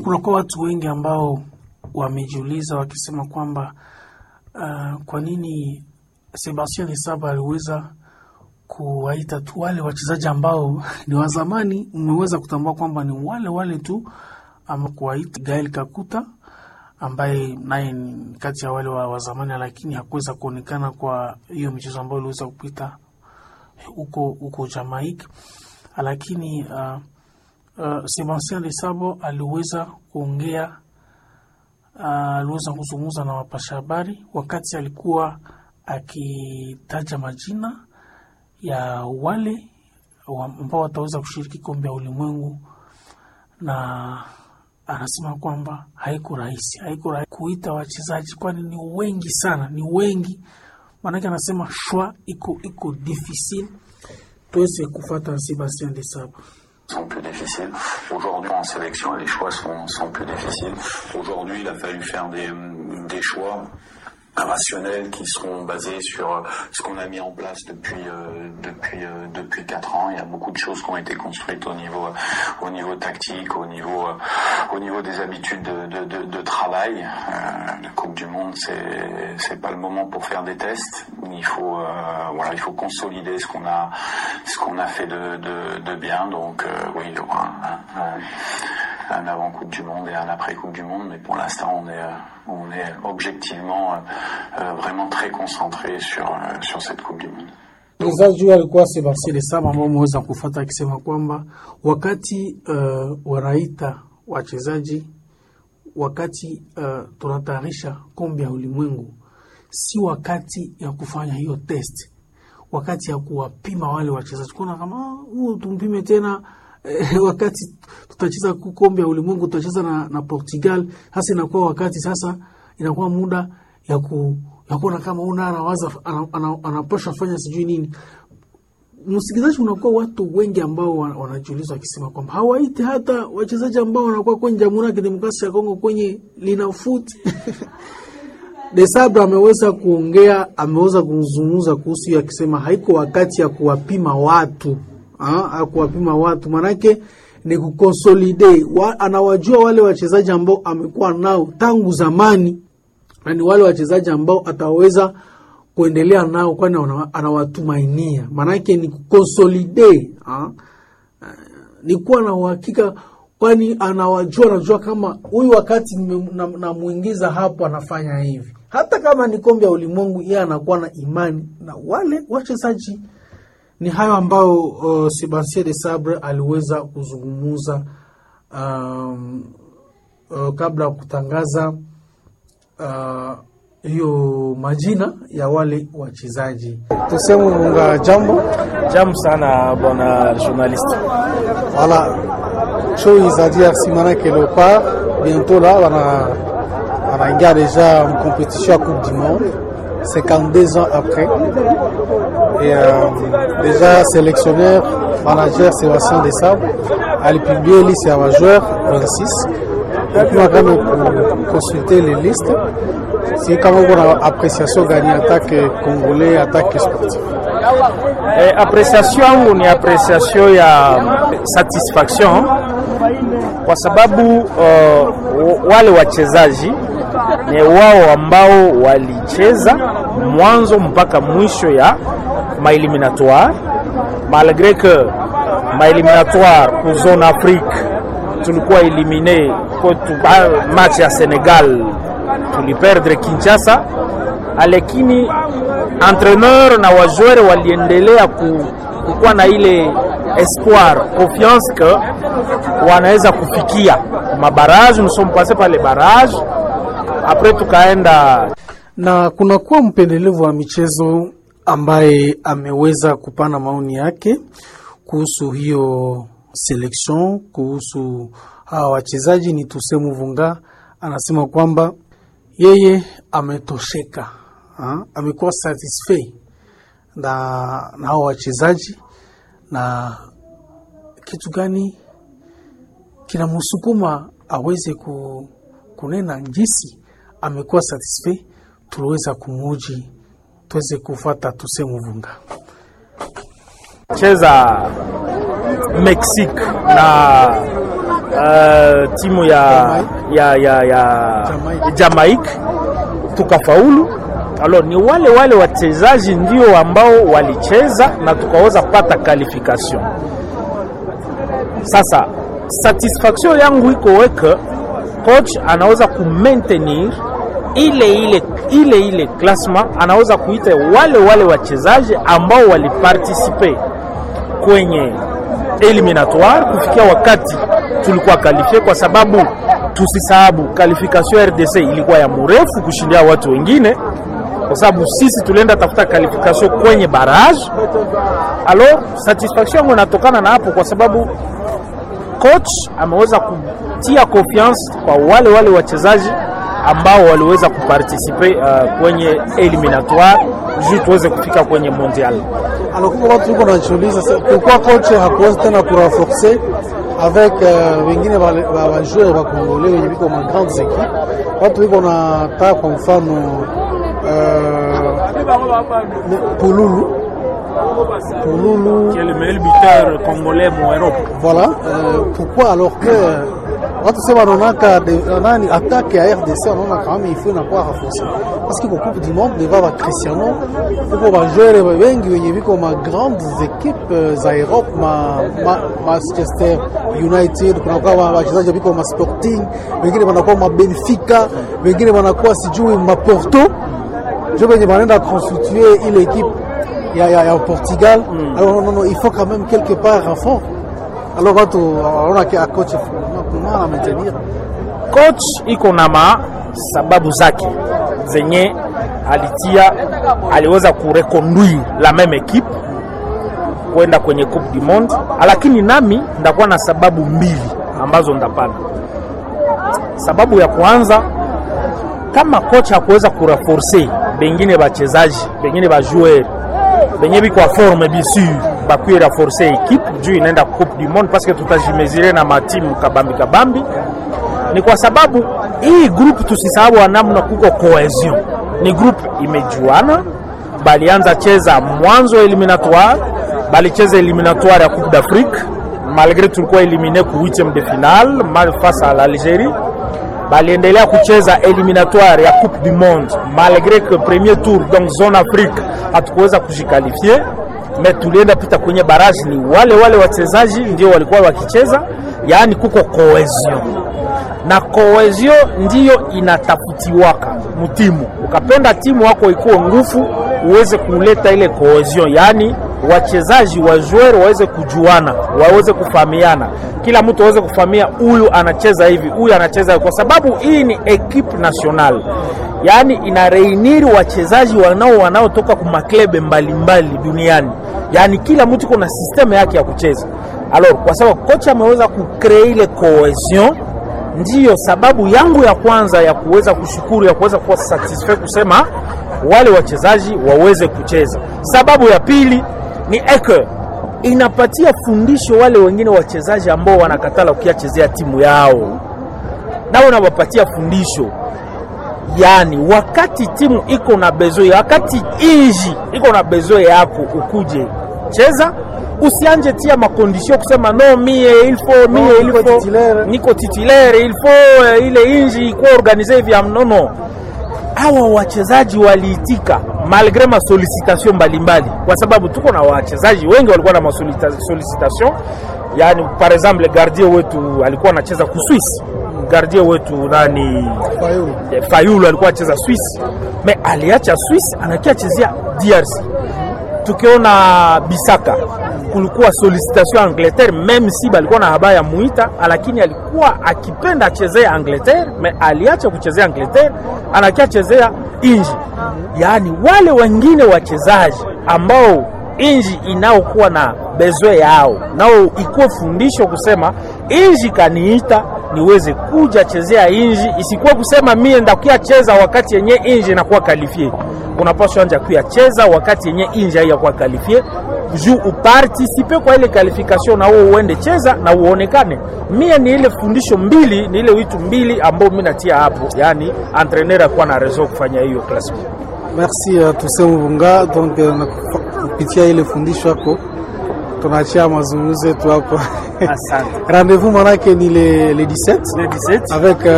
Kunakuwa watu wengi ambao wamejiuliza wakisema kwamba uh, kwa nini Sebastien Lesaba aliweza kuwaita tu wale wachezaji ambao ni wa zamani. Mmeweza kutambua kwamba ni wale wale tu, ama kuwaita Gael Kakuta ambaye naye ni kati ya wale wa, wa zamani, lakini hakuweza kuonekana kwa hiyo michezo ambayo iliweza kupita huko huko Jamaica, lakini uh, uh, Sebastien Lesabo aliweza kuongea uh, aliweza kuzungumza na wapasha habari wakati alikuwa akitaja majina ya wale ambao wataweza kushiriki kombe ya ulimwengu, na anasema kwamba haiko rahisi, haiko rahisi kuita wachezaji, kwani ni wengi sana, ni wengi. Maanake anasema shwa iko iko difficile. Tuweze kufata Sebastien Lesabo. sont plus difficiles. Aujourd'hui, en sélection, les choix sont, sont plus difficiles. Aujourd'hui, il a fallu faire des, des choix rationnels qui seront basés sur ce qu'on a mis en place depuis euh, depuis euh, depuis quatre ans. Il y a beaucoup de choses qui ont été construites au niveau au niveau tactique, au niveau euh, au niveau des habitudes de, de, de, de travail. Euh, la Coupe du Monde, c'est c'est pas le moment pour faire des tests. Il faut euh, voilà, il faut consolider ce qu'on a ce qu'on a fait de, de, de bien. Donc euh, oui, il y aura un, un, un avant Coupe du Monde et un après Coupe du Monde, mais pour l'instant on est euh, on est objectivement euh, euh, vraiment très concentré sur euh, sur cette Coupe du Monde. Mchezaji huyo alikuwa Sebastien Lesaba ambao umeweza kufata akisema kwamba wakati uh, wanaita wachezaji, wakati uh, tunatayarisha kombe ya ulimwengu, si wakati ya kufanya hiyo test, wakati ya kuwapima wale wachezaji, kuona kama huu tumpime tena eh, wakati tutacheza kombe ya ulimwengu tutacheza na, na Portugal. Sasa inakuwa wakati sasa, inakuwa muda ya ku ya kuona kama una anawaza anapasha fanya sijui nini. Msikilizaji, unakuwa watu wengi ambao wanajiuliza wakisema kwamba hawaiti hata wachezaji ambao wanakuwa kwenye Jamhuri ya Kidemokrasia ya Kongo kwenye linafuti Desabra ameweza kuongea, ameweza kuzungumza kuhusu hiyo akisema haiko wakati ya kuwapima watu ha, kuwapima watu manake ni kukonsolide wa, anawajua wale wachezaji ambao amekuwa nao tangu zamani na ni wale wachezaji ambao ataweza kuendelea nao, kwani anawatumainia. Maanake ni kukonsolide, ni kuwa na uhakika, kwani anawajua, anajua kama huyu wakati namwingiza na hapo anafanya hivi. Hata kama ni kombe ya ulimwengu, yeye anakuwa na imani na wale wachezaji. Ni hayo ambayo uh, Sebastien de Sabre aliweza kuzungumuza um, uh, kabla ya kutangaza hiyo uh, majina ya wale wachezaji. Tuseme unga jambo jambo sana bwana journaliste. Voilà, show za DRC manake Leopard bientôt là wana wanaingia deja en compétition ya Coupe du Monde 52 ans après et euh, déjà sélectionneur manager Sébastien Desabre alipublie liste ya wajoueur 26 ukuma kama consulter les listes si kama kuna appréciation gani attaque congolais attaque sportif eh, appréciation yangu ni appréciation ya satisfaction kwa sababu uh, wale wachezaji ni wao ambao walicheza mwanzo mpaka mwisho ya maeliminatoire malgré que maeliminatoire ku zone Afrique tulikuwa elimine kwetu match ya Senegal tuliperdre Kinshasa, lakini entraîneur na wajoueur waliendelea kukuwa na ile espoir confiance que wanaweza kufikia mabaraji. Nous sommes passés par les barrages après tukaenda na kunakuwa mpendelevu wa michezo ambaye ameweza kupana maoni yake kuhusu hiyo selection, kuhusu hawa wachezaji. Ni Tusemu Vunga anasema kwamba yeye ametosheka, amekuwa satisfait na, na hawa wachezaji na kitu gani kinamsukuma aweze ku, kunena jinsi amekuwa satisfait. Tuliweza kumuji tuweze kufata Tusemu Vunga cheza Mexique na uh, timu ya, ya, ya, ya Jamaica tukafaulu. Alors ni wale wale wachezaji ndio ambao walicheza na tukaweza pata qualification. Sasa satisfaction yangu iko weke coach anaweza ku maintenir ile ile ile ile klasma, anaweza kuita wale wale wachezaji ambao walipartisipe kwenye eliminatoire kufikia wakati tulikuwa kalifie, kwa sababu tusisahabu qualification ya RDC ilikuwa ya mrefu kushindia watu wengine, kwa sababu sisi tulienda tafuta qualification kwenye barrage. Alors satisfaction yangu inatokana na hapo, kwa sababu coach ameweza kutia confiance kwa wale wale wachezaji ambao waliweza kupartisipe uh, kwenye eliminatoire juu tuweze kufika kwenye mondial. Alors kuko watu iko najiuliza sasa, pourquoi coach hakuwezi tena kurenforcer avec uh, wengine bajoueur ba Kongole wenye biko ma grandes équipes. Watu iko na taa kwa mfano uh, Pululu Pululu qui est le meilleur buteur congolais en Europe. Voilà. Euh, pourquoi alors que watu sema wanaonaka nani attaque ya RDC wanaona kama il faut inakuwa renforcer parce que kwa coupe du monde deva ba Cristiano kuko bajoueur wengi wenye viko ma grandes équipes za Europe ma, ma Manchester United kunakuwa wachezaji viko ma Sporting wengine wanakuwa ma Benfica wengine wanakuwa sijui ma Porto ndio wenye wanaenda constituer ile équipe ya, ya, ya Portugal mm. alors non, non, il faut quand même quelque part renfort alors watu wanaona kia coach kuna maintenir Coach iko na ma sababu zake zenye alitia, aliweza kureconduire la meme equipe kwenda kwenye Coupe du Monde, lakini nami ndakuwa na sababu mbili ambazo ndapana. Sababu ya kwanza, kama kocha hakuweza kurenforcer bengine bachezaji bengine bajoueur benye biko forme bisu bakuye renforcer equipe juu inaenda Coupe du Monde parce que tutajimezire na matimu kabambi kabambi. Ni kwa sababu hii group tusisahau namna kuko cohesion, ni group imejuana, balianza cheza mwanzo eliminatoire, balicheza eliminatoire ya Coupe d'Afrique malgré tulikuwa elimine ku 8e de finale mal face à l'Algérie baliendelea kucheza eliminatoire ya Coupe du Monde malgré que premier tour donc zone Afrique hatukuweza kujikalifie, me tulienda pita kwenye baraji. Ni wale wale wachezaji ndio walikuwa wakicheza, yaani kuko cohesion na cohesion ndiyo inatafutiwaka mutimu. Ukapenda timu wako ikuwe nguvu, uweze kuleta ile cohesion, yaani wachezaji wa joueur waweze kujuana, waweze kufahamiana, kila mtu aweze kufahamia huyu anacheza hivi, huyu anacheza hivi, kwa sababu hii ni equipe national, yaani ina reiniri wachezaji wanao wanaotoka ku maklebe mbalimbali duniani, yaani kila mtu kuna system yake ya kucheza. Alors kwa sababu kocha ameweza kucreate ile cohesion ndiyo sababu yangu ya kwanza ya kuweza kushukuru ya kuweza kuwa satisfied kusema wale wachezaji waweze kucheza. Sababu ya pili ni eke inapatia fundisho wale wengine wachezaji ambao wanakatala ukiachezea timu yao, nao unawapatia fundisho, yaani wakati timu iko na bezoe, wakati inji iko na bezoe yako, ukuje cheza usianje tia makondisio kusema no mie ilfo mie No, niko ilfo titulaire. niko titulaire ilfo eh, ile inji ikuwa organize hivi nono. Hawa wachezaji waliitika malgre masolicitation mbalimbali, kwa sababu tuko na wachezaji wengi walikuwa na masolicitation. Yani par exemple gardien wetu alikuwa anacheza ku Swiss, gardien wetu nani Fayulu. Eh, Fayulu alikuwa acheza Swiss, me aliacha Swiss anakia chezea DRC. Tukiona Bisaka kulikuwa solicitation ya Angleterre, meme si balikuwa na habari ya muita, lakini alikuwa akipenda achezea Angleterre, me aliacha kuchezea Angleterre anakia chezea inji. Yaani wale wengine wachezaji ambao inji inaokuwa na bezwe yao nao ikuwe fundisho kusema inji kaniita niweze kuja chezea inji, isikuwa kusema mie ndakuya cheza wakati yenye inji inakuwa kalifie. Unapaswa anja kuya cheza wakati yenye inji haiyakuwa kalifie juu upartisipe kwa ile qualification na wewe uende cheza na uonekane. Mie ni ile fundisho mbili, ni ile witu mbili ambao mimi natia hapo, yani entraîneur akuwa na raison kufanya hiyo classique. Merci uh, Toussaint Mvunga. Donc uh, na kufa- kupitia ile fundisho yako tunaachia mazungumzo yetu hapa. Asante. Rendez-vous manake ni le, le 17 Le 17 avec euh,